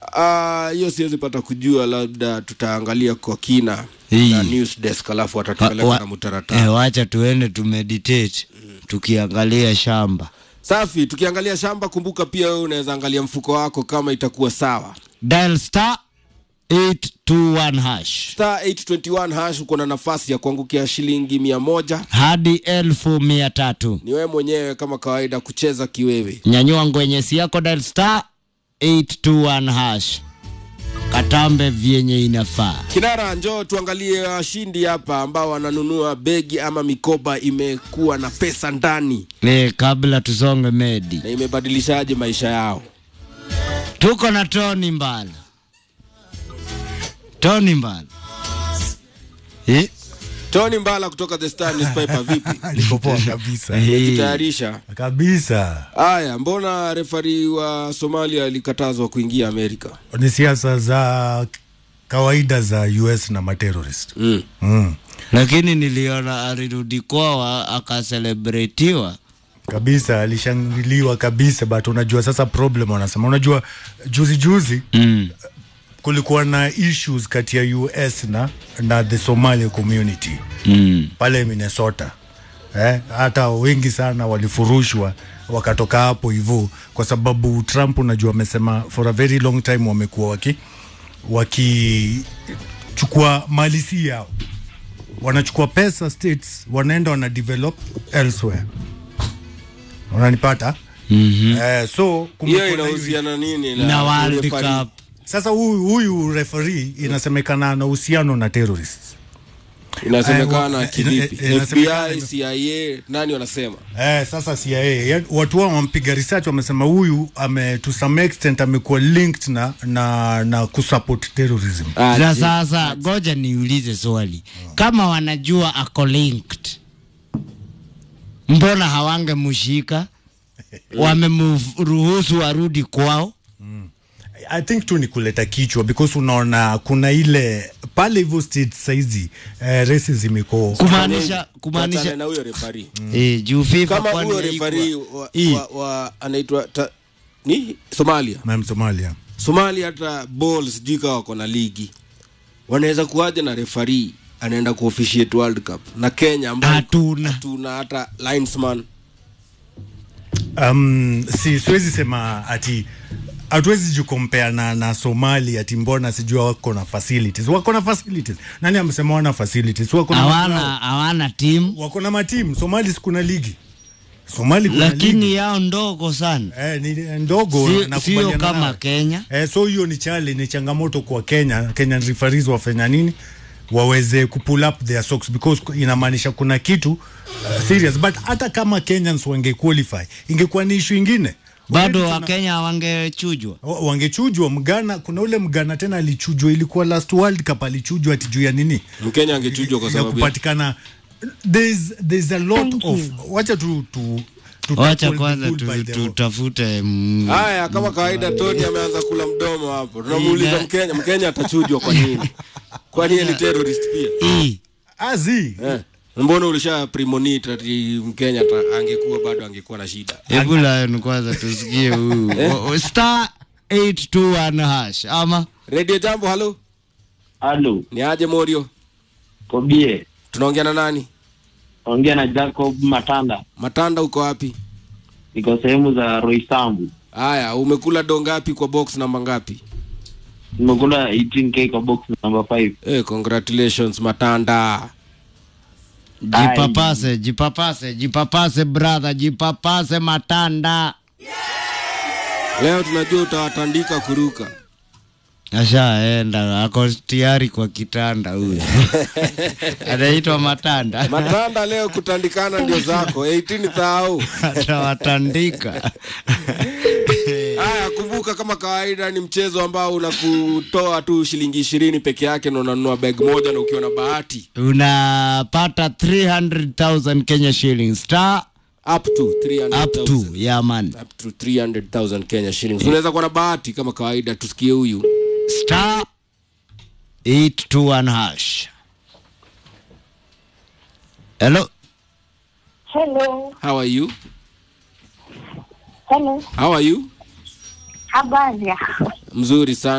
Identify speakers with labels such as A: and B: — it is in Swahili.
A: Ah, hiyo siwezi pata kujua, labda tutaangalia kwa kina
B: Hii.
A: na news desk, alafu
B: Wa-
A: watatupeleka
B: wa-
A: na mutaratara.
B: eh, wacha tuende tumeditate tukiangalia shamba
A: Safi, tukiangalia shamba, kumbuka pia wewe unaweza angalia mfuko wako kama itakuwa sawa.
B: dial star 821 hash
A: Star 821 hash, uko na nafasi ya kuangukia shilingi mia moja.
B: hadi elfu mia tatu
A: Ni wewe mwenyewe kama kawaida kucheza kiwewe.
B: nyanyua ngwenyesi yako dial star 821 hash katambe vyenye inafaa
A: Kinara, njoo tuangalie washindi hapa ambao wananunua begi ama mikoba imekuwa na pesa ndani
B: e, kabla tusonge medi
A: na imebadilishaje maisha yao.
B: tuko na toni mbala toni mbala eh?
A: Tony Mbala kutoka The Star Newspaper, vipi?
C: Niko poa kabisa
B: Eh,
A: Jitayarisha.
C: kabisa.
A: Haya, mbona refari wa Somalia alikatazwa kuingia Amerika?
C: Ni siasa za kawaida za US na materrorist
A: Mm.
C: mm.
B: lakini niliona alirudi kwao akaselebretiwa
C: kabisa, alishangiliwa kabisa, but unajua sasa problem wanasema, unajua juzi juzi
B: mm.
C: kulikuwa na issues kati ya US na, na the Somali community
B: Mm.
C: pale Minnesota eh, hata wengi sana walifurushwa wakatoka hapo hivyo, kwa sababu Trump unajua amesema for a very long time wamekuwa waki wakichukua mali si yao, wanachukua pesa states, wanaenda wana develop elsewhere, unanipata?
B: mm-hmm.
C: Eh, so kumekuwa
A: Hiyo
C: na hiyo-
A: inahusiana nini na,
B: na World
A: referee?
B: Cup
C: sasa huyu huyu referee inasemekana ana uhusiano na terrorists
A: Inasemekana
C: Eh, wa-
A: kivipi?
C: ina- inasemekana
A: FBI,
C: ime-
A: CIA, nani wanasema?
C: Eh, sasa CIA ya- watu wao wampiga research wamesema huyu ame to some extent amekuwa linked na na na kusupport terrorism.
A: Ah,
B: za
A: je-
B: sasa goja niulize swali kama wanajua ako linked mbona hawangemshika wamemruhusu arudi kwao
C: I think tu ni kuleta kichwa because unaona kuna ile pale hivyo state saizi eh, racism iko
B: kumaanisha
A: Tuachane
B: kumaanisha
A: na huyo refari.
B: eh, juu FIFA
A: Kama
B: kwani
A: huyo
B: haikuwa-
A: refari wa,
B: Hii.
A: wa, wa anaitwa ta- ni Somalia.
C: Ma'am Somalia.
A: Somalia hata ball sijui kama wako na ligi. Wanaweza kuwaje na refari anaenda kuofficiate World Cup na Kenya ambayo
B: Hatuna.
A: hatuna hata linesman.
C: Um, si siwezi sema ati hatuwezi jikompea na, na Somali ati mbona sijua wako na facilities. Wako na facilities. Nani amesema wana facilities? Wako na
B: hawana
C: magrao.
B: hawana timu
C: wako na matimu. Somali sikuna ligi. Somali kuna
B: lakini
C: ligi.
B: yao ndogo sana
C: Eh, ni ndogo
B: Si-
C: nakubaliana
B: sio kama
C: nawe.
B: Kenya
C: Eh, so hiyo ni chale ni changamoto kwa Kenya. Kenyan referees wafanya nini? waweze kupull up their socks because inamaanisha kuna kitu uh, serious but hata kama Kenyans wange qualify ingekuwa ni issue ingine
B: bado
C: Already tuna-
B: wakenya wangechujwa
C: wa- wangechujwa mgana kuna ule mgana tena alichujwa ilikuwa last world cup alichujwa ati juu ya nini
A: Mkenya angechujwa kwa
C: ya
A: sababu ya-
C: kupatikana there's, there's a lot of wacha tu, tu, tu
B: wacha
C: tackle the
B: kwanza
C: bull by
B: tu-
C: the-
B: tutafute mm,
A: Haya, kama kawaida, Tony ameanza kula mdomo hapo. Tunamuuliza
B: Ina-
A: Mkenya, Mkenya atachujwa kwa nini? Kwani yeye ni terrorist pia?
B: hii
C: azi
A: Eh. Mbona ulisha premonit ati Mkenya ata- angekuwa bado angekuwa na shida?
B: hebu lion kwanza tusikie huyu O- o- star 821 hash ama
A: Radio Jambo, halo.
D: Halo,
A: Ni aje Morio?
D: Kobie.
A: Tunaongea na nani?
D: Ongea na Jacob Matanda.
A: Matanda uko wapi?
D: Niko sehemu za Roysambu.
A: Haya, umekula do ngapi kwa box namba ngapi?
D: Nimekula 18k kwa box number 5.
A: Eh, congratulations Matanda.
B: jipapase jipapase jipapase brother jipapase matanda
A: Leo tunajua utawatandika kuruka.
B: ashaenda ako tayari kwa kitanda huyu anaitwa matanda
A: Matanda leo kutandikana ndio zako 18 thao.
B: atawatandika
A: Haya, kumbuka kama kawaida ni mchezo ambao unakutoa tu shilingi ishirini peke yake na unanunua bag moja na ukiwa na bahati
B: unapata 300000 kenya shillings star
A: up to 300,000.
B: up to yeah man
A: up to 300,000 Kenya shillings. Unaweza kuwa na bahati kama kawaida, tusikie huyu.
B: star 821 hash hello
E: Hello.
A: How are you?
E: Hello.
A: How are you?
E: Habari.
A: Mzuri sana.